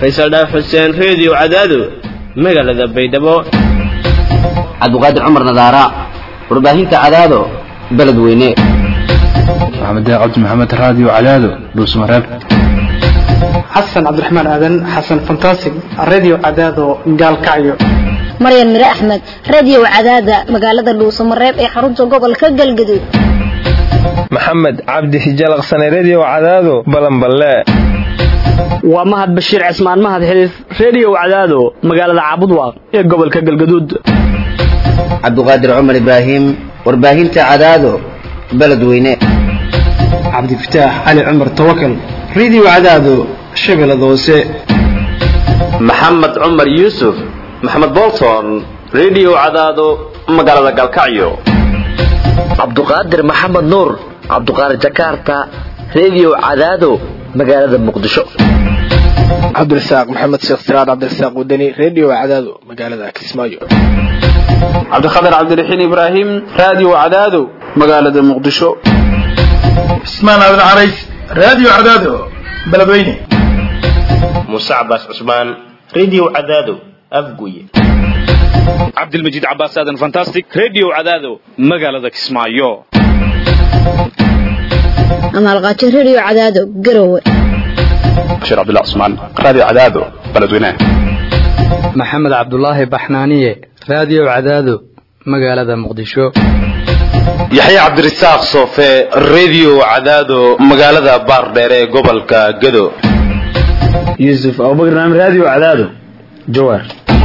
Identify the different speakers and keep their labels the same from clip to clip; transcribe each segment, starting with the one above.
Speaker 1: faysal dhaaf xuseen reediyo cadaado magaalada baydhabo
Speaker 2: cabdiqaadir cumar nadaara warbaahinta cadaado beledweyne
Speaker 3: maxamed cabdi maxamed raadiyo cadaado dhuusmareeb
Speaker 4: xasan cabdiraxmaan aadan xasan fantasig radio cadaado gaalkacyo
Speaker 5: maryan mire axmed radio cadaada magaalada dhuusamareeb ee xarunta gobolka galgaduud
Speaker 6: maxamed cabdi hijalaqsane redio cadaado balanballe
Speaker 7: waa mahad bashiir cismaan mahad xiliif redio cadaado magaalada caabudwaaq ee gobolka galgaduud
Speaker 2: cabdiqaadir cumar ibraahim warbaahinta cadaado beledweyne
Speaker 4: cabdifataax cali cumar tawakal radio cadaado shabeellada hoose
Speaker 8: maxamed cumar yuusuf maxamed bolton redio cadaado magaalada galkacyo
Speaker 9: cabduqaadir maxamed nuur cabduqaadir jakarta redio cadaado magaalada muqdisho
Speaker 10: cabdirasaaq maxamed sheekh siraad cabdirasaaq wadani redio cadaado magaalada kismaayo
Speaker 11: cabdikhatar cabdiraxiin ibraahim radio cadaado magaalada muqdisho
Speaker 12: cismaan aadan carays radio cadaado beledweyne
Speaker 13: muuse cabaas cusmaan redio cadaado afguye
Speaker 14: cabdilmajiid cabaas aadan fantastic redio cadaado magaalada kismaayo
Speaker 5: amaalqaajo redio cadaado garowe
Speaker 15: bashiir cabdullah cusmaan radio cadaado beledweyne
Speaker 16: maxamed cabdulaahi baxnaaniye radio cadaado magaalada muqdisho
Speaker 8: yaxya cabdirasaaq soofe redio cadaado magaalada baardheere ee gobolka gado
Speaker 17: yuusuf abubakar naam radio cadaado jawaar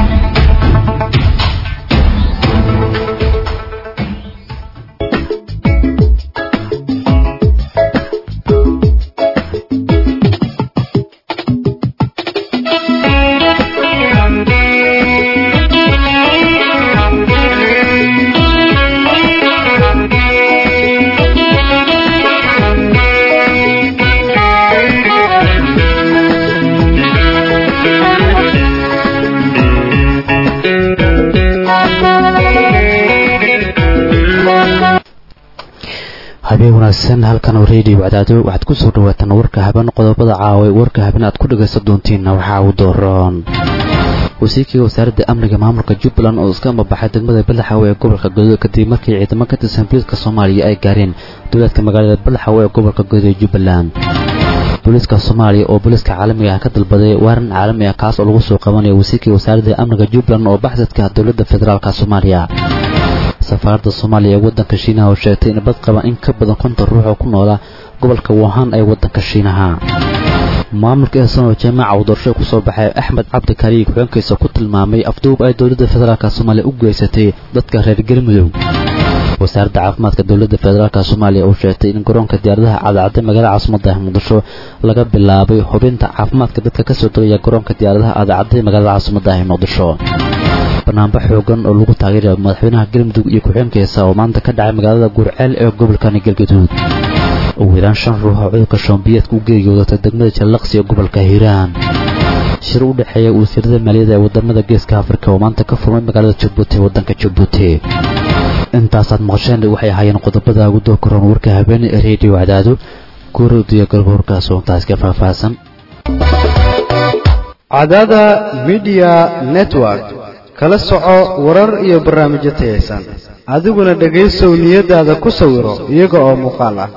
Speaker 18: habeen wanaagsan halkan oo reediyo cadaado waxaad ku soo dhawaataan warka haben qodobada caawa warka haben aad ku dhagaysan doontiinna waxaa uu dooroon wasiirkii wasaaradda amniga maamulka jubbaland oo iska ambabaxay degmada badaxawe ee gobolka godood kadib markii ciidamo ka tirsan booliiska soomaaliya ay gaareen dowlaadka magaalada badaxawe ee gobolka godood ee jubbaland booliiska soomaaliya oo booliiska caalamiga ah ka dalbaday waaran caalami ah kaas oo lagu soo qabanayo wasiirkii wasaaradda amniga jubbaland oo baxsadka dowladda federaalka soomaaliya safaaradda soomaaliya ee waddanka shiinaha oo sheegtay in bad qaban in ka badan konton ruux oo ku noola gobolka wuhan ee waddanka shiinaha maamulka eesan oo jaamaca uu doorasho ku soo baxay axmed cabdi kariig xubeenkiisa ku tilmaamay afduub ay dowladda federaalka soomaaliya u geysatay dadka reer galmudug wasaaradda caafimaadka dowladda federaalka soomaaliya oo sheegtay in garoonka diyaaradaha cadcadda magaalada caasimada muqdisho laga bilaabay hubinta caafimaadka dadka kasoo degaya garoonka diyaaradaha cadcadda magaalada caasimada muqdisho banaanbax xoogan oo lagu taageerayo madaxweynaha galmudug iyo ku-xigeenkiisa oo maanta ka dhacay magaalada guurceel ee gobolkani galgaduud ugu yaraan shan ruux oo cudurka shoombiyeedka u geeriyoodatay degmada jallaqsi ee gobolka hiiraan shir u dhexeeya wasiirada maaliyadda ee wadamada geeska afrika oo maanta ka furmay magaalada jabuuti ee waddanka jabuuti intaasaad maqasheen waxay ahaayeen qodobada ugu dookaroon warka habeene ee reediyo cadaado guuradiyo galba warkaas oo intaas ka faahfaahsan
Speaker 19: cadaada midiya network kala soco warar iyo barnaamijyo tayaysan adiguna dhegaysow niyadaada ku sawiro iyaga oo muuqaal ah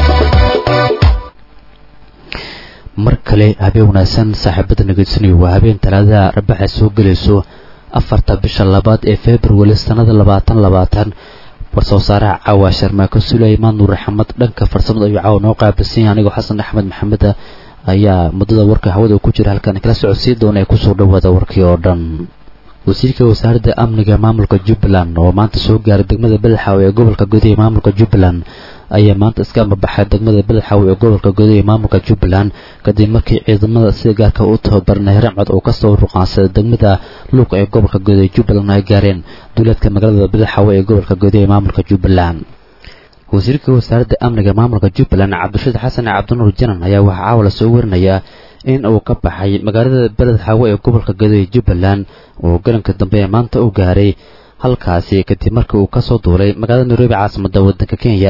Speaker 18: mar kale habeen wanaagsan saaxiibada nageydsanayo waa habeen talaadada rabaxa soo gelayso afarta bisha labaad ee februari sannada labaatan labaatan war-soo saaraha caawa sharmaako suleymaan nuur axmed dhanka farsamada ayuu caawa noo qaabilsan yahay anigoo xasan axmed maxameda ayaa muddada warka hawada ku jira halkan kala socodsii doona ee kusoo dhawaada warkii oo dhan wasiirka wasaaradda amniga maamulka jubbaland oo maanta soo gaaray degmada badaxaawe ee gobolka gudaha ee maamulka jubbaland ayaa maanta iska ambabaxay degmada badaxaawe ee gobolka gudaha ee maamulka jubbaland kadib markii ciidamada sida gaarka u tababarnay ramcad oo kasoo ruqaansaday degmada luuq ee gobolka gudaha ee jubbaland ay gaareen duuleedka magaalada badaxaawe ee gobolka gudaha ee maamulka jubbaland wasiirka wasaaradda amniga maamulka jubbaland cabdirashiid xasan cabdinuur janan ayaa waxaa caawa lasoo warinayaa in uu ka baxay magaalada beled xaawe ee gobolka gado ee jubbaland oo galanka dambe ee maanta u gaaray halkaasi kadib markii uu kasoo duulay magaalada nairobi caasimadda waddanka kenya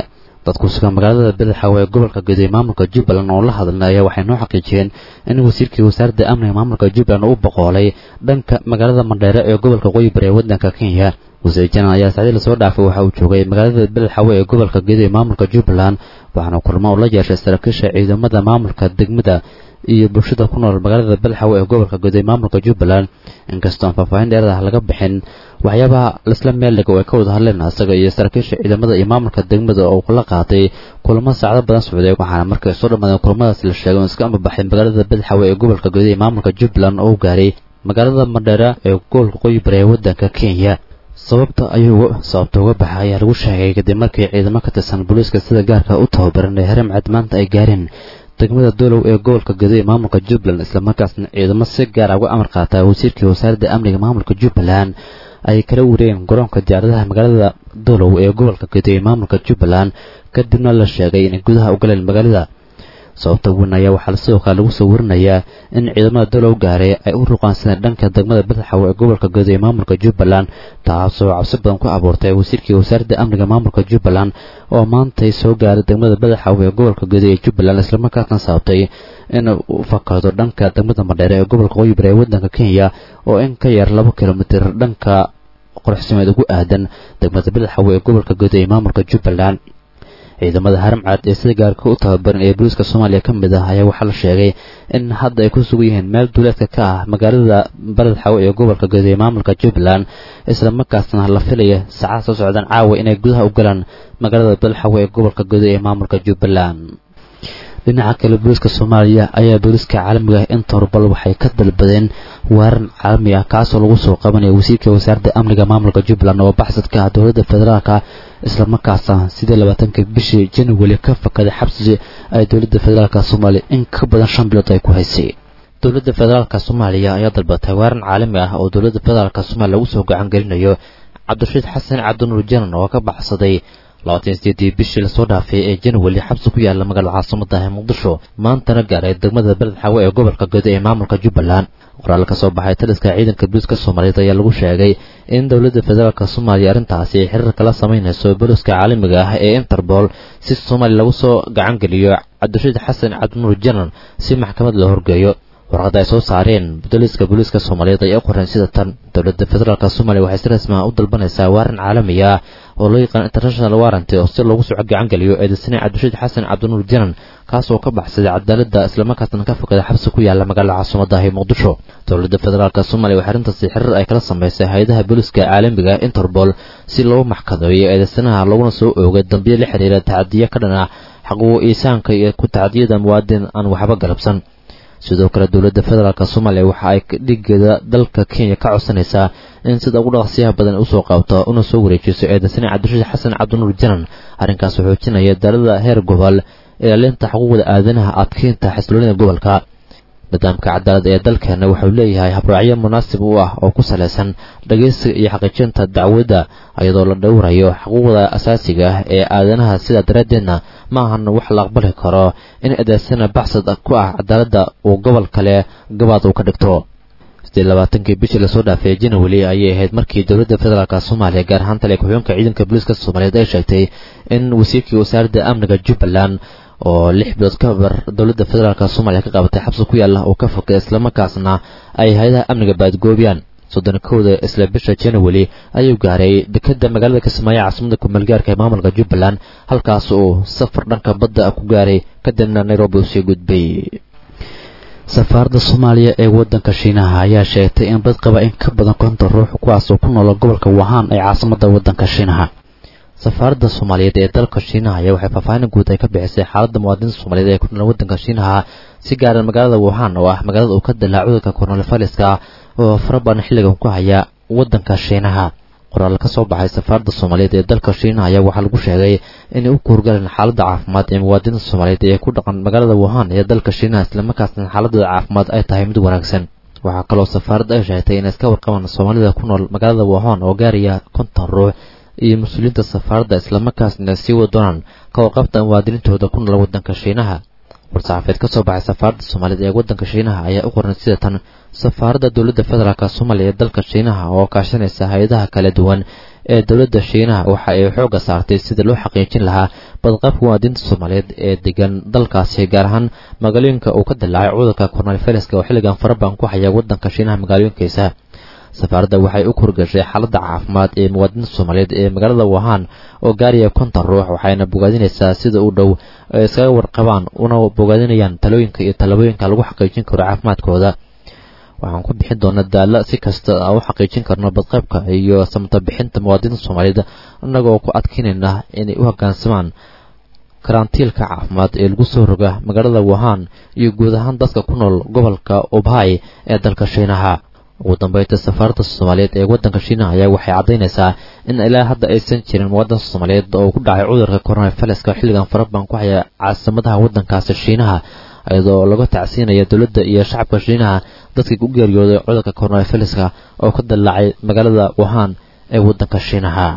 Speaker 18: dadku sugan magaalada badaxaawe ee gobolka guday maamulka jubbaland oo la hadlay ayaa waxay noo xaqiijiyeen in wasiirkii wasaaradda amniga maamulka jubbaland uu boqoolay dhanka magaalada mandheere ee gobolka qoyi bari ee waddanka kenya wasiir janan ayaa sacdii lasoo dhaafay waxa uu joogay magaalada badaxaawe ee gobolka guday maamulka jubbaland waxaana kulmo uu la yeeshay saraakiisha ciidamada maamulka degmada iyo bulshada ku nool magaalada balxawe ee gobolka guday maamulka jubbaland inkastoo aan faahfaahin dheerad ah laga bixin waxyaabaha laisla meeldhiga oo ay ka wada hadleen asaga iyo saraakiisha ciidamada iyo maamulka degmada oo kula qaatay kulamo saacdo badan socday waxaana markay soo dhammaadeen kulamadaas la sheegay oo iska ambabaxay magaalada balxawe ee gobolka guday ee maamulka jubbaland oo u gaaray magaalada mandheera ee gobolka qoyi bari ee waddanka kenya sababta ayuu sababta uga baxay ayaa lagu sheegay kadib markii ciidamo ka tirsan booliiska sida gaarka u tababaran ee haramcad maanta ay gaareen degmada dolow ee gobolka guday ee maamulka jubbaland islamarkaasna ciidamo si gaara uga amar qaata wasiirkii wasaaradda amniga maamulka jubbaland ay kala wareegeen garoonka diyaaradaha magaalada dolow ee gobolka guday ee maamulka jubbaland kadibna la sheegay inay gudaha u galeen magaalada sababta weyn ayaa waxaa sidoo kale lagu soo warinayaa in ciidamada dolow gaaray ay u ruqaansadeen dhanka degmada badaxawe ee gobolka guday ee maamulka jubbaland taasoo cabsi badan ku abuurtay wasiirkii wasaaradda amniga maamulka jubbaland oo maantay soo gaaray degmada badaxawe ee gobolka guday ee jubbaland islamarkaasna sababtay in uu fakado dhanka degmada madheere ee gobolka qoyi bari ee waddanka kenya oo in ka yar laba kilomitir dhanka qorxsimeed ugu aadan degmada badaxawe ee gobolka guday ee maamulka jubbaland ciidamada haramcad ee sida gaarka u tababaran ee booliiska soomaaliya ka mid ah ayaa waxaa la sheegay in hadda ay ku sugan yihiin meel duuleedka ka ah magaalada baledxawe ee gobolka guday ee maamulka jubbaland islamarkaasna la filaya saacada soo socdaan caawa inay gudaha u galaan magaalada baledxawe ee gobolka guday ee maamulka jubbaland dhinaca kale booliiska soomaaliya ayaa booliiska caalamiga ah inta horbal waxay ka dalbadeen waaran caalami ah kaasoo lagu soo qabanaya wasiirka wasaaradda amniga maamulka jubbaland oo baxsadka ah dowladda federaalka islamarkaasna sidii labaatanka bishii january ka fakaday xabsi ay dowladda federaalka soomaaliya in ka badan shan bilood ay ku haysay dowladda federaalka soomaaliya ayaa dalbatay waaran caalami ah oo dowladda federaalka soomaaliya lagu soo gacan gelinayo cabdirashiid xasan cabdinuur janan oo ka baxsaday labaatan sideedii bishii lasoo dhaafay ee january xabsi ku yaala magaalada caasimada ee muqdisho maantana gaaray degmada beledxawe ee gobolka guda ee maamulka jubbaland qoraal ka soo baxay taliska ciidanka booliiska soomaaliyeed ayaa lagu sheegay in dowladda federaalk soomaaliya arrintaasi ay xiriir kala samaynayso booliiska caalamiga ah ee interpol si soomaaliya lagu soo gacan geliyo cabdirashiid xasan cabdinuur janan si maxkamad loo horgeeyo warqadda ay soo saareen booliiska booliiska soomaaliyeed ayaa u qoreen sida tan dowladda federaalk soomaaliya waxay si rasmi ah u dalbanaysaa waaran caalami ah oo loo yaqaan international warranty oo si loogu soo gacan geliyo eedaysane cabdirashiid xasan cabdinuur janan kaas oo ka baxsaday cadaaladda islamarkaasna ka fokaday xabsi ku yaala magaalada caasimada ee muqdisho dowladda federaalk soomaaliya waxay arrintaasi xiriir ay kala samaysay hay-adaha booliiska caalamiga interpol si loo maxkadeeyo eedaysanaha laguna soo oogay dambiyo la xiriira tacadiyo ka dhan ah xaquuqo iisaanka iyo ku tacadiyada muwaadin aan waxba galabsan sidoo kale dowladda federaalk soomaaliya waxa ay dhigeeda dalka kenya ka codsanaysaa in sida ugu dhaqsiyaha badan usoo qaabto una soo wareejiso eedaysane cabdirashiid xasan cabdinuur janan arrinkaas wuxuu xoojinaya dalada heer gobol ilaalinta xuquuqda aadanaha adkeynta xasiloonida gobolka nidaamka cadaalad ee dalkeena wuxuu leeyahay habraacyo munaasib u ah oo ku salaysan dhageysiga iyo xaqiijinta dacwadda iyadoo la dhowrayo xuquuqda asaasiga ah ee aadanaha sidaa daraaddeedna ma ahan wax la aqbali karo in eedaysana baxsad ku ah cadaaladda uu gobol kale gabaad uu ka dhigto sidee labaatankii bishii lasoo dhaafay january ayay ahayd markii dowladda federaalk soomaaliya gaar ahaan tale ku-xigeenka ciidanka booliiska soomaaliyeed ay sheegtay in wasiirkii wasaaradda amniga jubbaland oo lix bilood ka bar dowladda federaalk soomaaliya ka qabatay xabsi ku yaalla oo ka fogay islamarkaasna ay hay-adaha amniga baadgoobiyaan soddon kowda isla bisha january ayuu gaaray dekeda magaalada kismaayo caasimada kumeelgaarka ee maamulka jubbaland halkaas uu safar dhanka badda ku gaaray kadibna nairobi uu sii gudbay safaaradda soomaaliya ee waddanka shiinaha ayaa sheegtay in dad qaba in ka badan konton ruux kuwaas oo ku noola gobolka wahaan ee caasimada waddanka shiinaha safaaradda soomaaliyeed ee dalka shiinaha ayaa waxay faahfaahin guud ay ka bixisay xaaladda muwaadiniinta soomaaliyeed ee ku nool waddanka shiinaha si gaaran magaalada wuhan oo ah magaalada uu ka dilaa cudurka koronafaliska oo farabadan xilligan ku haya waddanka shiinaha qoraal ka soo baxay safaaradda soomaaliyeed ee dalka shiinaha ayaa waxaa lagu sheegay inay u kuurgaleen xaaladda caafimaad ee muwaadiniinta soomaaliyeed ee ku dhaqan magaalada wuhan ee dalka shiinaha islamarkaasna xaaladooda caafimaad ay tahay mid wanaagsan waxaa kaloo safaaradda ay sheegtay inay iska warqabaan soomaalida ku nool magaalada wuhan oo gaaraya konton ruux iyo mas-uuliyiinta safaaradda islamarkaasna sii wada doonaan ka warqabta muwaadiniintooda ku nool waddanka shiinaha war-saxaafeed ka soo baxay safaaradda soomaaliyeed ee waddanka shiinaha ayaa u qoran sida tan safaaradda dowladda federaalk soomaaliya ee dalka shiinaha oo kaashanaysa hay-adaha kala duwan ee dowladda shiinaha waxa ay xoogga saartay sida loo xaqiijin lahaa badqabka muwaadiniinta soomaaliyeed ee degan dalkaasi gaar ahaan magaalooyinka uu ka dilaacay cudurka coronaviruska oo xilligan faraban ku haya waddanka shiinaha magaalooyinkiisa safaaradda waxay u korgashay xaaladda caafimaad ee muwaadiniinta soomaaliyeed ee magaalada wahaan oo gaaraya konton ruux waxayna bogaadinaysaa sida u dhow ay iskaga warqabaan una bogaadinayaan talooyinka iyo talabooyinka lagu xaqiijin karo caafimaadkooda waxaan ku bixin doonaa daalla si kasta aan u xaqiijin karno badqaybka iyo samata bixinta muwaadiniinta soomaaliyeed annagoo ku adkeynayna inay u hoggaansamaan karantiilka caafimaad ee lagu soo roga magaalada wahaan iyo guud ahaan dadka ku nool gobolka ubhay ee dalka shiinaha ugu dambeynta safaaradda soomaaliyeed ee waddanka shiinaha ayaa waxay caddaynaysaa in ilaa hadda aysan jirin muwaadin soomaaliyeed oo ku dhacay cudurka coronaviruska xilligan faraban ku haya caasimadaha waddankaasi shiinaha iyadoo laga tacsiinaya dowladda iyo shacabka shiinaha dadkii u geeriyooday cudurka coronaviruska oo ka dillaacay magaalada wahaan ee waddanka shiinaha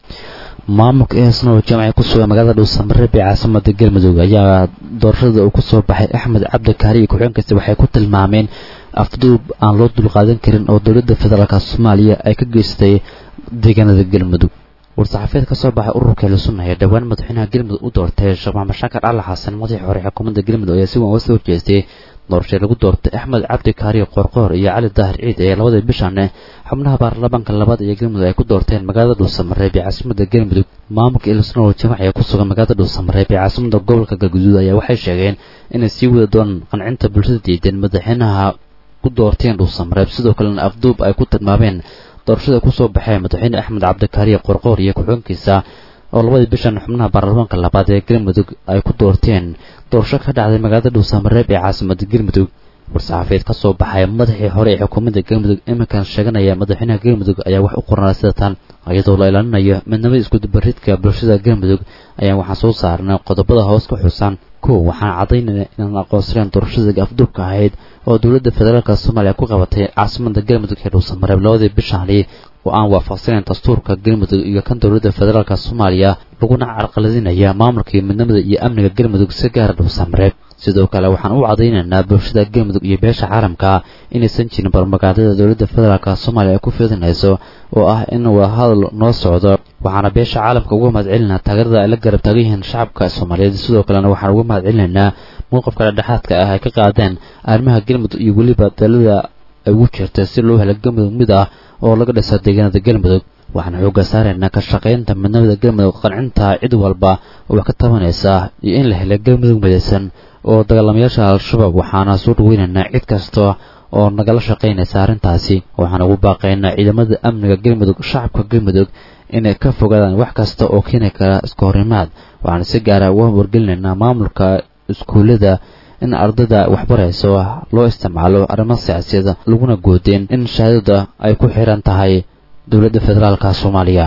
Speaker 18: maamulka eesna oo jaamacay ku sugan magaalada dhuusamareeb ee caasimada galmudug ayaa doorashada uu kusoo baxay axmed cabdikaari iyo ku-xigeenkiisa waxay ku tilmaameen afduub aan loo dulqaadan karin oo dowladda federaalk soomaaliya ay ka geystay deegaanada galmudug war-saxaafeed ka soo baxay ururka helusunna ee dhowaan madaxweynaha galmudug u doortay sheekh maxamed shaakar cali xasan madaxii hore xukuumadda galmudug ayaa si weyn uga soo horjeestay doorashee lagu doortay axmed cabdi kaari qoorqoor iyo cali daahir ciid ee labada bishan xubnaha baarlamaanka labaad ee galmudug ay ku doorteen magaalada dhuusamareeb ee caasimada galmudug maamulka elusna oo jamac ee ku sugan magaalada dhuusamareeb ee caasimada gobolka galguduud ayaa waxay sheegeen inay sii wada doonaan qancinta bulshada diidan madaxweynaha ku doorteen dhuusamareeb sidoo kalena afduub ay ku tilmaameen doorashada kusoo baxee madaxweyne axmed cabdikaariye qorqoor iyo ku-xigeenkiisa oo labadii bishan xubnaha baarlamaanka labaad ee galmudug ay ku doorteen doorasho ka dhacday magaalada dhuusamareeb ee caasimada galmudug war-saxaafeed ka soo baxay madaxii hore ee xukuumadda galmudug iminkan sheeganaya madaxweynaha galmudug ayaa wax u qoranaa sida tan iyadoo la ilaalinayo midnimada iskudubaridka bulshada galmudug ayaan waxaan soo saarnay qodobada hoos ku xusan kow waxaan caddaynayna inaan aqoonsaneen doorashada afduubka ahayd oo dowladda federaalk soomaaliya ku qabatay caasimada galmudug ee dhuusamareeb labadii bishaani oo aan waafaqsanayn dastuurka galmudug iyo kan dowladda federaalk soomaaliya laguna carqaladinaya maamulka iyo midnimada iyo amniga galmudug si gaara dhuusamareeb sidoo kale waxaan u caddaynaynaa bulshada galmudug iyo beesha caalamka inaysan jirin barmagaadada dowladda federaalk soomaaliya ay ku fidinayso oo ah in wadahadal noo socdo waxaana beesha caalamka uga mahad celinaa taageerada ay la garab taagan yihiin shacabka soomaaliyeed sidoo kalena waxaan uga mahad celinaynaa mowqifka dhexdhexaadka ah ay ka qaadeen arrimaha galmudug iyo weliba dalada ay ugu jirta si loo helo galmudug mid ah oo laga dhisa deegaanada galmudug waxaan xoogga saaraynaa ka shaqaynta midnimada galmudug qancinta cid walba oo wax ka tabanaysa iyo in la helo galmudug midaysan oo dagaalamayaasha al-shabaab waxaana soo dhaweynaynaa cid kasta oo nagala shaqaynaysa arrintaasi waxaan ugu baaqaynaa ciidamada amniga galmudug shacabka galmudug inay ka fogaadaan wax kasta oo keeni kara iska horimaad waxaan si gaara uga wargelinaynaa maamulka iskuullada in ardayda waxbarayso loo isticmaalo arrimo siyaasiyada laguna goodeen in shahaadada ay ku xiran tahay dowladda federaalk soomaaliya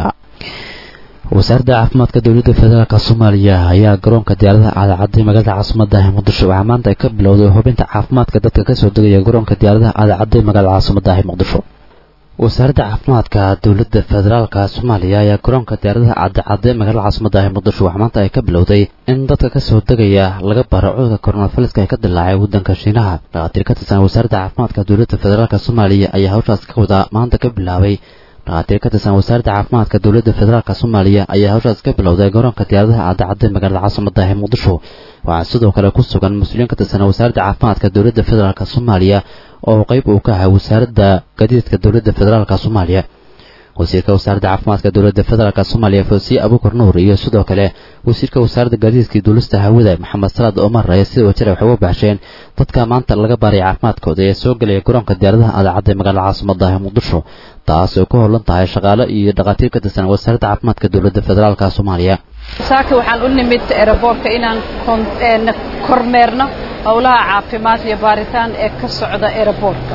Speaker 18: wasaaradda caafimaadka dowladda federaalk soomaaliya ayaa garoonka diyaaradaha aadacadday magaalada caasimada ah muqdisho waxaa maanta ay ka bilowday hubinta caafimaadka dadka kasoo degaya garoonka diyaaradaha aadacadday magaalada caasimada ah muqdisho wasaaradda caafimaadka dowladda federaalk soomaaliya ayaa garoonka diyaaradaha aadacadday magaalada caasimada ah muqdisho waxaa maanta ay ka bilowday in dadka kasoo degaya laga baro cudurka coronaviruska ee ka dilaacay waddanka shiinaha dhakhaatiir ka tirsan wasaaradda caafimaadka dowladda federaalk soomaaliya ayaa hawshaas ka wada maanta ka bilaabay dhakhaatiir ka tirsan wasaaradda caafimaadka dowladda federaalk soomaaliya ayaa hawshaas ka bilowday garoonka diyaaradaha aadacadday magaalada caasimada ah muqdisho waxaa sidoo kale ku sugan mas-uuliyiin ka tirsan wasaaradda caafimaadka dowladda federaalk soomaaliya oo qayb uu ka ahaa wasaaradda gaadiidka dowladda federaalk soomaaliya wasiirka wasaaradda caafimaadka dowladda federaalk soomaaliya fosiye abuukar nuur iyo sidoo kale wasiirka wasaaradda gaadiidka duulista hawada maxamed salaad omar ayaa sida wajir waxay uga baxsheen dadka maanta laga baaray caafimaadkooda ee soo gelaya garoonka diyaaradaha aadacadda ee magaalada caasimada ah muqdisho taas oo ku howlan tahay shaqaale iyo dhakhaatiir ka tirsan wasaaradda caafimaadka dowladda federaalk soomaaliya
Speaker 20: saaka waxaan u nimid eraboorka inaan kormeerno howlaha caafimaad iyo baaritaan ee ka socda eraboorka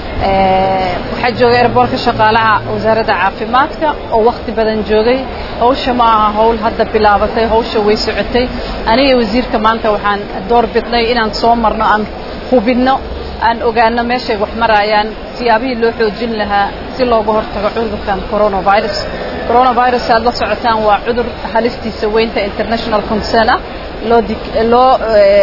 Speaker 20: waxaa jooga eraboorka shaqaalaha wasaaradda caafimaadka oo wakhti badan joogay hawsha ma aha howl hadda bilaabatay hawsha way socotay aniga wasiirka maanta waxaan door bidnay inaan soo marno aan hubinno aan ogaano meeshay wax marayaan siyaabihii loo xoojin lahaa si looga hortago cudurkan coronavirus coronavirus aad la socotaan waa cudur halistiisa weynta international concern ah loo loo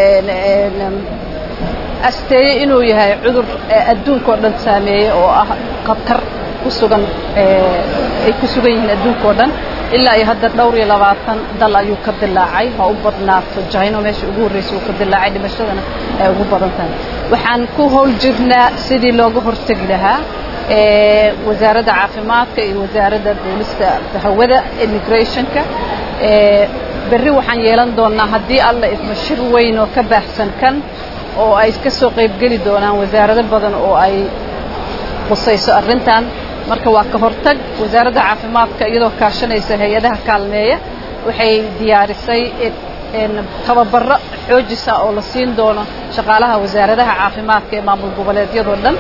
Speaker 20: asteeyey inuu yahay cudur adduunka oo dhan saameeyey oo ah khatar ku sugan ay ku sugan yihiin adduunka oo dhan ilaa iyo hadda dhowr iyo labaatan dal ayuu ka dilaacay ha u badnaato jino meesha ugu horreysay uu ka dilaacay dhimashadana ay ugu badan tahay waxaan ku howl jirnaa sidii looga hortegi lahaa wasaaradda caafimaadka iyo wasaaradda duulista hawada immigrationka berri waxaan yeelan doonaa haddii alla idmo shir weyn oo ka baahsan kan oo ay ka soo qaybgeli doonaan wasaarado badan oo ay qusayso arrintan marka waa ka hortag wasaaradda caafimaadka iyadoo kaashanaysa hay-adaha kaalmeeya waxay diyaarisay tababaro xoojisa oo la siin doono shaqaalaha wasaaradaha caafimaadka ee maamul goboleedyadoo dhan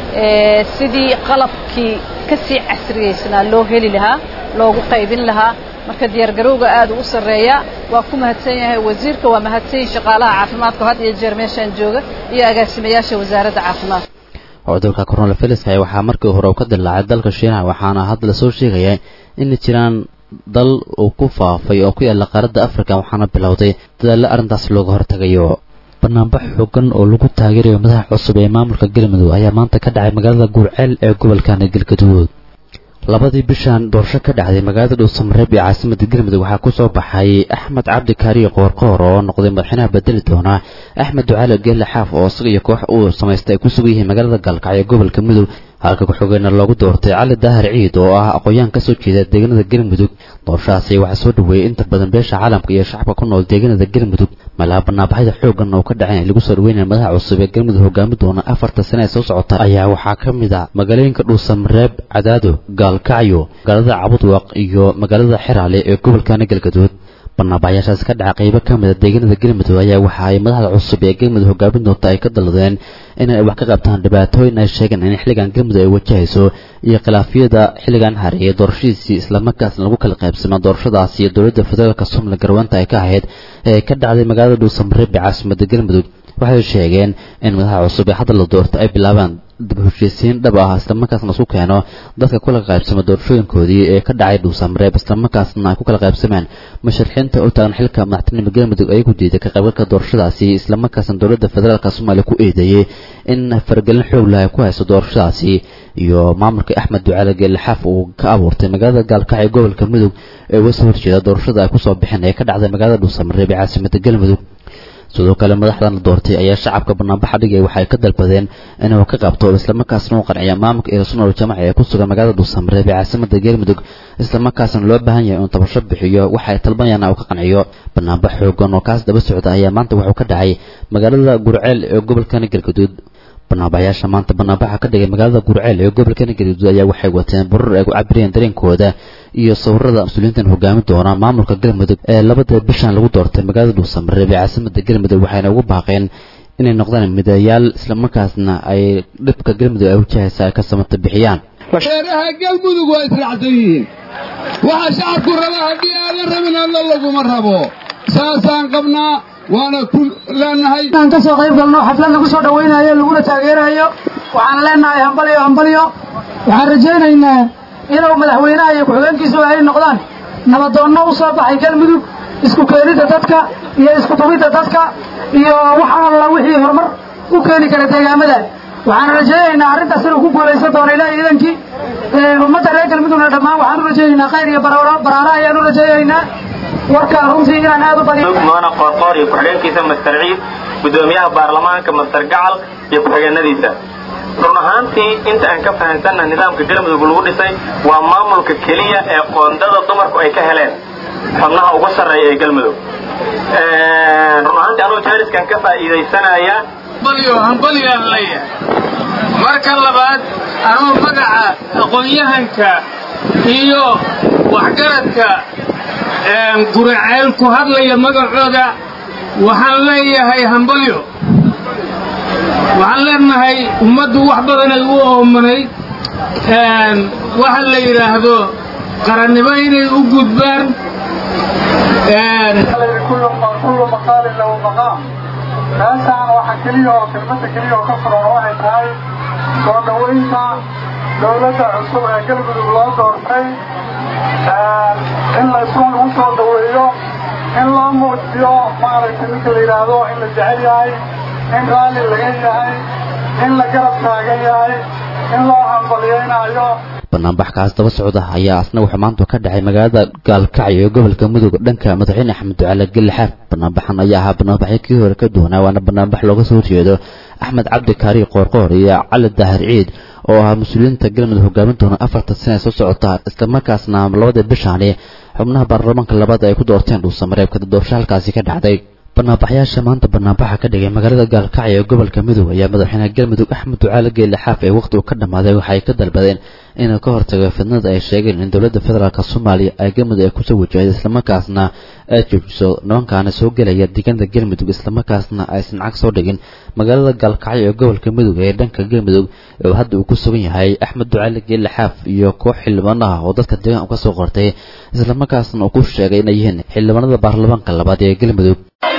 Speaker 20: sidii qalabkii ka sii casriyeysnaa loo heli lahaa loogu qaybin lahaa marka diyaargarowga aad u sarreeya waa ku mahadsan yahay wasiirka waa mahadsan yihin shaqaalaha caafimaadka had iyo jeer meeshaan jooga iyo agaasimayaasha wasaaradda caafimaadka
Speaker 18: cudurka coronavirus waxaa markii hore uu ka dilaacay dalka shiinaha waxaana hadda lasoo sheegaya in jiraan dal uu ku faafay oo ku yaala qaaradda africa waxaana bilowday dadaallo arrintaas looga hortagayo banaanbax xoogan oo lagu taageerayo madaxa cusub ee maamulka galmudug ayaa maanta ka dhacay magaalada guurceel ee gobolkana galgaduud labadii bishan doorasho ka dhacday magaalada dhuusamareeb ee caasimada galmudug waxaa ku soo baxay axmed cabdi kaariye qoorqoor oo noqday madaxweynaha bedeli doona axmed ducaale geelle xaaf oo isaga iyo koox uu samaystay ay ku sugan yihiin magaalada gaalkacyo gobolka mudug halka ku-xigeenna loogu doortay cali daahir ciid oo ah aqoon-yahan kasoo jeeda deegaanada galmudug doorashadaasi waxaa soo dhaweeyey inta badan beesha caalamka iyo shacabka ku nool deegaanada galmudug malaha banaanbaxyada xoogan oo ka dhaceen lagu soo dhaweynaya madaxa cusub ee galmudug hogaami doona afarta sane ee soo socota ayaa waxaa ka mid a magaalooyinka dhuusamareeb cadaado gaalkacyo magaalada cabudwaq iyo magaalada xeraale ee gobolkana galgaduud banaanbaxyaashaas ka dhaca qaybo ka mida deegaanada galmudug ayaa waxa ay madaxda cusub ee galmudug hogaamin doonta ay ka dalladeen inay wax ka qabtaan dhibaatooyin ay sheegeen in xilligan galmudug ay wajahayso iyo khilaafyada xilligan hareeyay doorashadiisii islamarkaasna lagu kala qaybsama doorashadaasi iyo dowladda federaalka somaliya garweynta ay ka ahayd ee ka dhacday magaalada dhuusamareeb ee caasimada galmudug waxay sheegeen in madaxa cusub ee hadda la doorto ay bilaabaan dib heshiisiin dhab ah islamarkaasna isku keeno dadka kula qaybsama doorashooyinkoodii ee ka dhacay dhuusamareeb islamarkaasna ay ku kala qaybsameen musharaxiinta u taagan xilka madaxtinimada galmudug ayagu diiday ka qaybgalka doorashadaasi islamarkaasna dowladda federaalka soomaaliya ku eedeeyey in faragelin xoog leh ay ku hayso doorashadaasi iyo maamulka axmed ducaale geelixaaf uu ka abuurtay magaalada gaalkacyo gobolka mudug ee uga soo horjeeda doorashada ay kusoo bixeen ee ka dhacday magaalada dhuusamareeb ee caasimada galmudug sidoo kale madaxdan la doortay ayaa shacabka banaanbaxa dhigay waxay ka dalbadeen inuu ka qabto islamarkaasna u qanciya maamulka eesunol jamaca ee ku sugan magaalada dhuusamareeb ee caasimada galmudug islamarkaasna loo baahan yahay inuu tabasho bixiyo waxa ay talbanayaan uu ka qanciyo banaanbax xoogan oo kaas daba socda ayaa maanta wuxuu ka dhacay magaalada gurceel ee gobolkana galgaduud banaanbaxyaasha maanta banaanbaxa ka dhigay magaalada gurceel ee gobolkana galgaduud ayaa waxay wateen burar ay ku cabireen dareenkooda iyo sawirada mas-uuliyiintan hogaami doona maamulka galmudug ee labada bishan lagu doortay magaalada dhuusamareeb ee caasimada galmudug waxayna ugu baaqeen inay noqdaan midayaal islamarkaasna ay dhibka galmudug ay wajahaysa ay ka samata bixiyaan
Speaker 21: reeraha galmudug waa israacsan yihiin waxa shacabku raba haddii aadan rabin alla laguma rabo saasaan qabnaa waana ku leenahay
Speaker 22: inaan ka soo qayb galno xaflad lagu soo dhawaynayo laguna taageerayo waxaan leenahay hambalyo hambalyo waxaan rajaynaynaa inuu madaxweynaha iyo ku-xigeenkiisu ay noqdaan nabadoonno u soo baxay galmudug isku keenidda dadka iyo isku tubidda dadka iyo wax alla wixii horumar u keeni kara deegaamada waxaan rajaynaynaa arrintaas inuu ku guulaysan doono ilaahay idankii ummadda reer galmudugna dhammaan waxaan u rajaynaynaa khayr iyo baraaro ayaan u rajaynaynaa warka runtii inaan aad u badiyo
Speaker 23: mudana qoorqoor iyo ku-xigeenkiisa master ciid gudoomiyaha baarlamaanka master gacal iyo ku-xigeenadiisa run ahaantii inta aan ka fahansanna nidaamka galmudug lagu dhisay waa maamulka keliya ee qoondada dumarku ay ka heleen xubnaha ugu sarreeya ee galmudug run ahaantii anugu jaariskan ka faa'iidaysanaya
Speaker 21: hambalyo hambalyaan leeyahay marka labaad anuu magaca aqoon-yahanka iyo waxgaradka guraceel ku hadlaya magacooda waxaan leeyahay hambalyo waxaan leenahay ummaddu wax badanay u oomanayd waxa la yidhaahdo qarannimo inay u gudbaan
Speaker 24: kullu maqaalin lahu maqaam meeshaan waxa keliya oo kelmadda keliya oo ka furan waxay tahay soo dhowaynta dowladda cusub ee galmudug loo doortay in la isku lagu soo dhaweeyo in loo muujiyo maaragtay ninka la yidhaahdo in la jecel yahay in raalli laga yahay in la garab taagan yahay in loo hambalyeynaayo
Speaker 18: banaanbax kaas daba socda ayaa asna wuxuu maanta ka dhacay magaalada gaalkacyo ee gobolka mudug dhanka madaxweyne axmed ducaale gelle xaaf banaanbaxan ayaa ahaa banaanbaxyo kii hore ka duwanaa waana banaanbax looga soo horjeedo axmed cabdi kaari qoorqoor iyo cali daahir ciid oo ahaa mas-uuliyiinta galmudug hogaamin doona afartan sane soo socota islamarkaasna labada bishaani xubnaha baarlamaanka labaad ay ku doorteen dhuusamareebka doorasho halkaasi ka dhacday banaanbaxyaasha maanta banaanbaxa ka dhigay magaalada gaalkacyo ee gobolka mudug ayaa madaxweyne galmudug axmed ducaale geelle xaaf ee waqti uu ka dhammaaday waxay ka dalbadeen inuu ka hortago fidnada ay sheegeen in dowladda federaalk soomaaliya ay galmudug ay kusoo wajahday islamarkaasna ay joojiso nimankaana soo gelaya deegaanada galmudug islamarkaasna aysan cag soo dhigin magaalada gaalkacyo ee gobolka mudug ee dhanka galmudug oo hadda uu ku sugan yahay axmed ducaale geelle xaaf iyo koox xildhibaanaha oo dadka deegaan ka soo qortay islamarkaasna uu ku sheegay inay yihiin xildhibaanada baarlamaanka labaad ee galmudug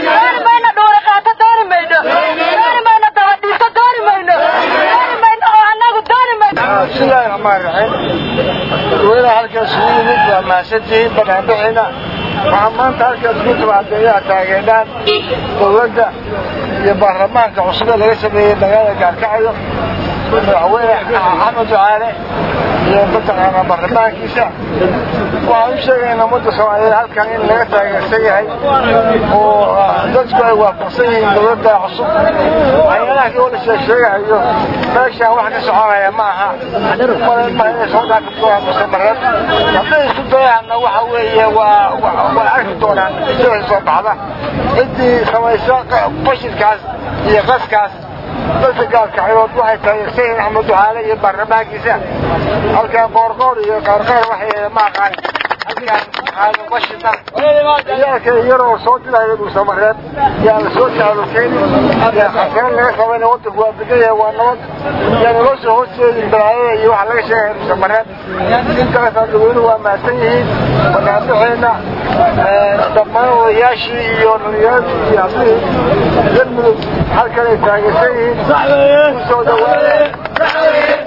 Speaker 1: bismillahi raxmaan raxiim dadweynaha halkaas ugu yimid waa mahadsantihiin banaanbixiina waxaa maanta halkaas ku tabaadeeyaha taageedhaan dowladda iyo baarlamaanka cusub ee laga sameeyey magaalada gaarkacyo madaxweyne axmed ducaale iyo mataqaanaa baarlamaankiisa waxaan u sheegaynaa ummadda soomaaliyeed halkan in laga taageersan yahay oo dadku ay waafaqsan yihiin dowladda cusub waxyaalaha kii oo la sheegsheegahayo meeshaan wax ka soconaya ma aha malenba inay soo dhaafi doonaan mustamareed hadday isku dayaanna waxa weeye waa way arki doonaan sida soo baxda ciddii samaysa fashilkaas iyo qaskaas dadka gaalkacyood waxay taageersan yihiin axmed ducaale iyo baarlamaankiisa halkan qoorqoor iyo qaarqaar waxay ma aqaan halkan aadan washita ciyaalka yaroo soo diraya dhuusamareed yaa la soo taalukeyn yaa khasaro laga qabayna wadanku waa degan yahay waa nabad yaa naloo soo horjeedin balaayada iyo waxa laga sheegaya dhuusamareed intaasaa dadweynuhu waa mahadsan yihiin banaanbixeena dhammaan odayaashii iyo dhalinyaradii iyo hablihii galmudug halkan ay taageersan yihiin kusoo dhawaada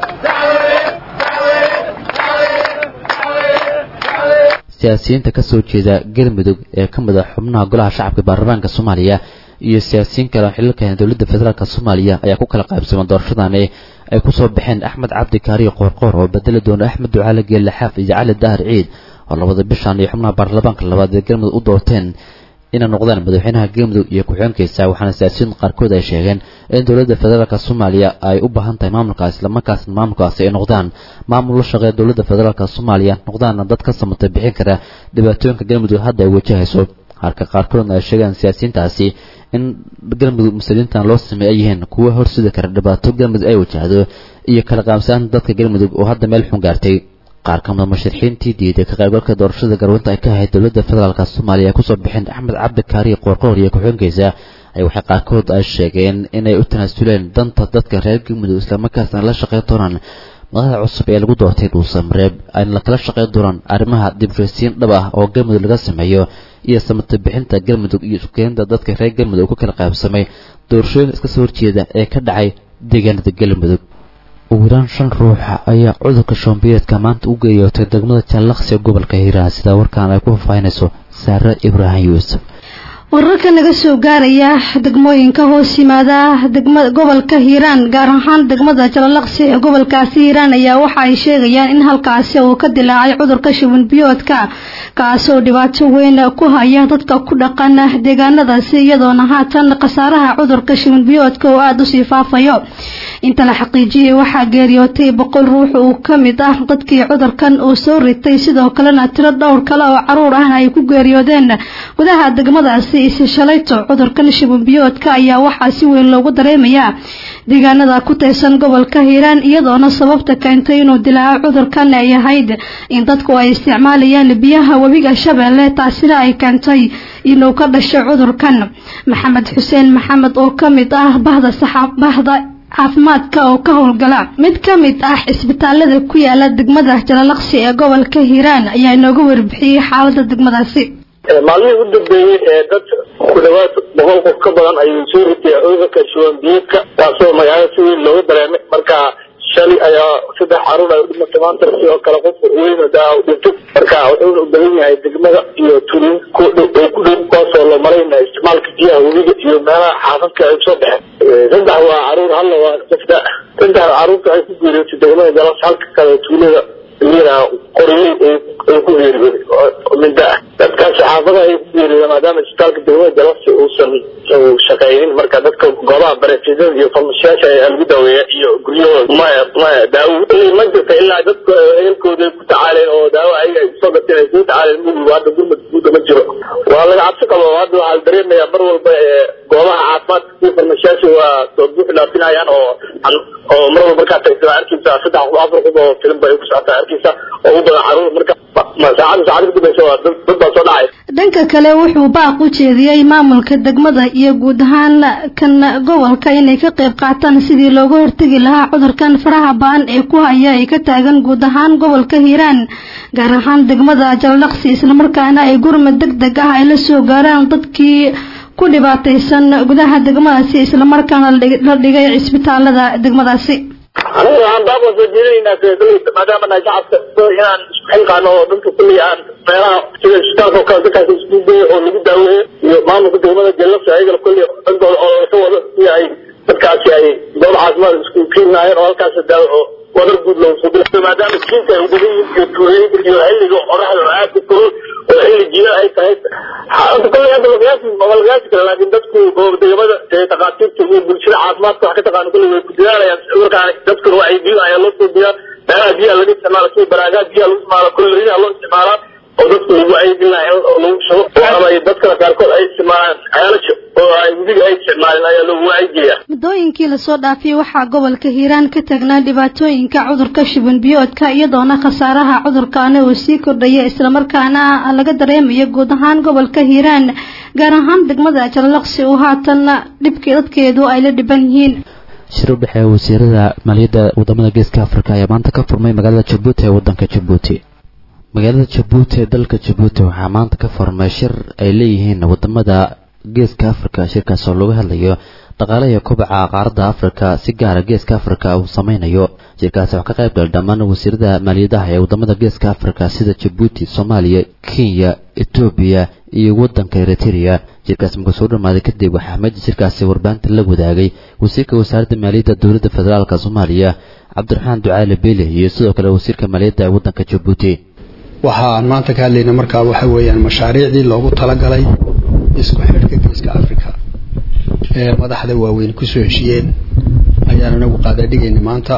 Speaker 18: siyaasiyiinta ka soo jeeda galmudug ee ka mid a xubnaha golaha shacabka baarlamaanka soomaaliya iyo siyaasiyiin kale oo xililka dowladda federaalk soomaaliya ayaa ku kala qaybsamay doorashadani ay ku soo baxeen axmed cabdi kaariyo qoorqoor oo bedeli doona axmed ducaale geelle xaaf iyo cali dahar ciid oo labada bishan iyo xubnaha baarlamaanka labaad ee galmudug u doorteen inay noqdaan madaxweynaha galmudug iyo ku-xigeenkiisa waxaana siyaasiyiin qaarkood ay sheegeen in dowladda federaalk soomaaliya ay u baahan tahay maamulkaas islamarkaasna maamulkaasi ay noqdaan maamul la shaqeeya dowladda federaalk soomaaliya noqdaana dad ka samata bixin kara dhibaatooyinka galmudug hadda ay wajahayso halka qaarkoodna ay sheegaan siyaasiyiintaasi in galmudug muslimiintan loo sameey ay yihiin kuwa horsidi kara dhibaato galmudug ay wajahdo iyo kala qaamsanaanta dadka galmudug oo hadda meel xun gaartay qaar ka mida musharixiintii diiday ka qaybgalka doorashada garwinta ay ka ahayd dowladda federaalk soomaaliya ay kusoo bixeen axmed cabdi kaariyo qoorqoor iyo ku-xigeenkiisa ay waxay qaarkood ay sheegeen inay u tanaasuleen danta dadka reer galmudug islamarkaasna la shaqeyn doonaan madaxda cusub ee lagu doortay dhuusamareeb ayna lakala shaqeyn doonaan arrimaha dibshaysiin dhab ah oo galmudug laga sameeyo iyo samata bixinta galmudug iyo isukeenida dadka reer galmudug ku kala qaybsamay doorashooyinka iska soo horjeeda ee ka dhacay deegaanada galmudug ugu yaraan shan ruux ayaa cudurka shoombiyeedka maanta u geeyootay degmada jallaqsi ee gobolka hiiraan sida warkaan ay ku faahfaahinayso saare ibraahim yuusuf
Speaker 3: wararka naga soo gaaraya degmooyinka hoos yimaada degma gobolka hiiraan gaar ahaan degmada jalalaqsi ee gobolkaasi hiiraan ayaa waxa ay sheegayaan in halkaasi uu ka dilaacay cudurka shuban biyoodka kaasoo dhibaato weyn ku haya dadka ku dhaqan deegaanadaasi iyadoona haatan khasaaraha cudurka shuban biyoodka oo aada usii faafayo inta la xaqiijiyay waxaa geeriyootay boqol ruux uu ka mid ah dadkii cudurkan uu soo ritay sidoo kalena tiro dhowr kale oo caruur ahna ay ku geeriyoodeen gudaha degmadaasi isi shalayto cudurkan shubanbiyoodka ayaa waxaa si weyn loogu dareemayaa deegaanada ku tirsan gobolka hiiraan iyadoona sababta keentay inuu dilaaco cudurkan ay ahayd in dadku ay isticmaalayaan biyaha webiga shabeelle taasina ay keentay inuu ka dhasho cudurkan maxamed xuseen maxamed oo ka mid ah bahda saxaabahda caafimaadka oo ka howlgala mid ka mid ah cisbitaalada ku yaala degmada jalalaqsi ee gobolka hiiraan ayaa inooga warbixiyey xaalada degmadaasi
Speaker 6: maalmihii u dambeeyey ee dad ku dhawaad boqol qof ka badan ayuu soo ritay cudurka shuban biyoodka taasoo magaalada si weyn looga dareemay marka shalay ayaa saddex caruur ay u dhimatay maanta sidoo kale qof weyn daa u dhintay marka wuxuuna u badan yahay degmada iyo tuulin ku dhow oo ku dhow kuwaasoo loo malayna isticmaalka biyaha webiga iyo meelaha xaafadka ay usoo baxeen saddex waa caruur halla waa qofda saddex caruurta ay ku geeriyootay degmada jalas halka kale tuulada iyana qoryo ay ku geeriyooday oo minda ah dadkaas xaafadaha ay ku geeriyooda maadaama isbitaalka degmada jalafsi uusan shaqaynin marka dadka goobaha bareefidada iyo farmashiyaasha ayaa lagu daaweeya iyo guryahooda maya maya daawo ma jirta ilaa dadka ehelkooda ay ku tacaaleen oo daawo ayaga ay kusoo gateen ay kugu tacaaleen mugigu hadda gurmad guuda ma jiro waa laga cabsi qabo hadda waxaa la dareemayaa mar walba goobaha caafimaadka kuwa farmashiyaasha waa soo buuxi dhaafinayaan oo oo mar walba markaa tagtaa arkaysa saddex qof afar qof oo filim bay ku socotaa arkaysa oo u badan caruur marka saacada saacada kadambeysa waa dad dad baa soo dhacay
Speaker 3: dhanka kale wuxuu baaq u jeediyey maamulka degmada iyo guud ahaan kan gobolka inay ka qayb qaataan sidii looga hortegi lahaa cudurkan faraha ba-an ee ku haya ay ka taagan guud ahaan gobolka hiiraan gaar ahaan degmada jaldhaqsi islamarkaana ay gurmad deg deg ah ay la soo gaaraan dadkii ku dhibaataysan gudaha degmadaasi islamarkaana la dhigay cisbitaalada degmadaasi
Speaker 6: aniga waxaan baaqo soo jeedinaynaa sida maadaama nahay shacabka inaan isku xilqaano oo dadka kulli aan meelaha sida isbitaalka oo kale dadkaas isku geeyo oo lagu daaweeyo iyo maamulka degmada jalafsi ayagana kulli dhankooda oo ka wado si ay dadkaasi ay goob caafimaad isku keenaayeen oo halkaas daawo oo wadar guud loogu soo dilo maadaama jiinka ay ubadan yihiin iyo tuulooyinka iyo xilliga qoraxda oo aad u kulul oo xilli jiila ay tahay hadda kulli hadda lagaasi ma lagaasi kara laakiin dadku oo degmada takhaatiirta iyo bulshada caafimaadka wax ka taqaano kulli way ku dadaalayaan cudurkaan dadkuna waa ay biyo ayaa loo soo biyaa meelaha biyaha laga isticmaala sida baraagaha biyaha lagu isticmaala kullerina loo isticmaalaa oo dadku lagu aydin lahaa in lagu shubo ama dadkana qaarkood ay isticmaalaan ceelasha oo ay webiga ay isticmaalin ayaa loogu wacyigeeyaa
Speaker 3: muddooyinkii lasoo dhaafiyey waxaa gobolka hiiraan ka tagnaa dhibaatooyinka cudurka shuban biyoodka iyadoona khasaaraha cudurkaana uu sii kordhaya islamarkaana laga dareemayo guud ahaan gobolka hiiraan gaar ahaan degmada jallaqsi oo haatan dhibkii dadkeedu ay la dhiban yihiin
Speaker 18: shir u dhexeeya wasiirada maaliyadda wadamada geeska afrika ayaa maanta ka furmay magaalada jabuuti ee wadanka jabuuti magaalada jabuuti ee dalka jabuuti waxaa maanta ka furmay shir ay leeyihiin wadamada geeska afrika shirkaas oo lagu hadlayo dhaqaale iyo kobaca qaaradda afrika si gaara geeska afrika uu sameynayo shirkaasi waxaa ka qayb galay dhammaan wasiirada maaliyadaha ee wadamada geeska afrika sida jabuuti soomaaliya kenya etoobiya iyo wadanka eritrea shirkaasi markuu soo dhamaaday kadib waxaa meja shirkaasi warbaahinta la wadaagay wasiirka wasaaradda maaliyadda dowladda federaalk soomaaliya cabdiraxmaan ducaale beele iyo sidoo kale wasiirka maaliyadda ee wadanka jabuuti
Speaker 2: waxaan maanta ka hadlayna markaa waxa weeyaan mashaariicdii loogu talagalay isku xidhka geeska africa ee madaxda waaweyn kusoo heshiyeen ayaan anagu qaadaadhigayna maanta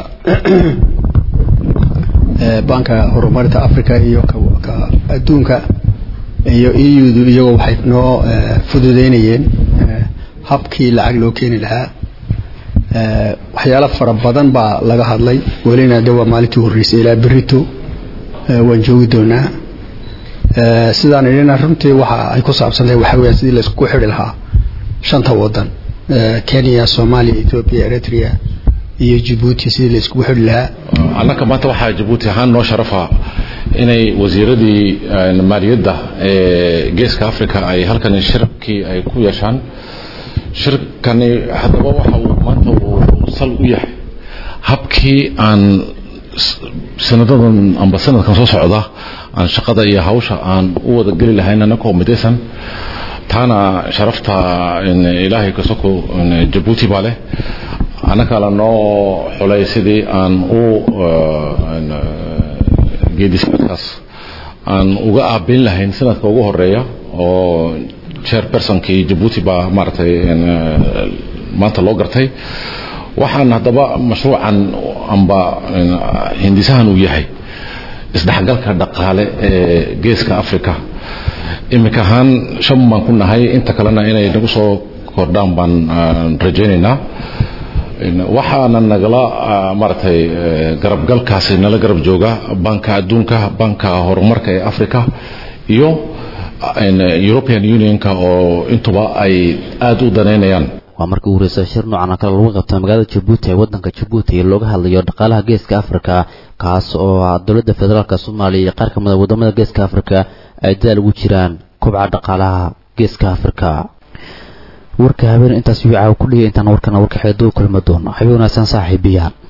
Speaker 2: banka horumarinta africa iyo ka adduunka iyo eudu iyagoo waxay noo fududeynayeen habkii lacag loo keeni lahaa waxyaalo fara badan baa laga hadlay welina de waa maalintii horreysay ilaa berito waan joogi doonaa sidaan idhina runtii waxa ay ku saabsantahay waxa weya sidii laisku xidhi lahaa shanta wadan kenya soomaaliya ethoopia eritrea iyo jabuuti sidii laiskugu xidhi lahaa
Speaker 4: annaka maanta waxaa jabuuti ahaan noo sharafa inay wasiiradii maaliyadda ee geeska africa ay halkan shirkii ay ku yeeshaan shirkani haddaba waxa uu maanta uu sal u yahay habkii aan sanadadan amba sanadkan soo socda aan shaqada iyo hawsha aan u wada geli lahayn anakoo midaysan taana sharafta ilaahay kasoko jabuuti baa leh annaka la noo xulay sidii aan u geedisakaas aan uga aabeyn lahayn sanadka ugu horeeya oo chairpersonkii jabuuti baa maaragtay maanta loo gartay waxaan haddaba mashruucan amba hindisahan uu yahay isdhexgalka dhaqaale ee geeska africa iminka ahaan shan baan ku nahay inta kalena inay nagu soo kordhaan baan rajaynaynaa waxaana nagala maaragtay garabgalkaasi nala garab jooga banka adduunka banka horumarka ee africa iyo european unionka oo intuba ay aada u danaynayaan
Speaker 18: waa markii ugu horeysa shir noocan oo kale lagu qabtay magaalada jabuuti ee wadanka jabuuti looga hadlayo dhaqaalaha geeska africa kaas oo dowladda federaalk soomaaliya iyo qaar ka mid a wadamada geeska africa ay dadaal ugu jiraan kobca dhaqaalaha geeska africa warka habeen intaas wicaa ku dhigay intaan warkana warka xeedoo kulma doono habeen wanaagsan saaxiibiyaan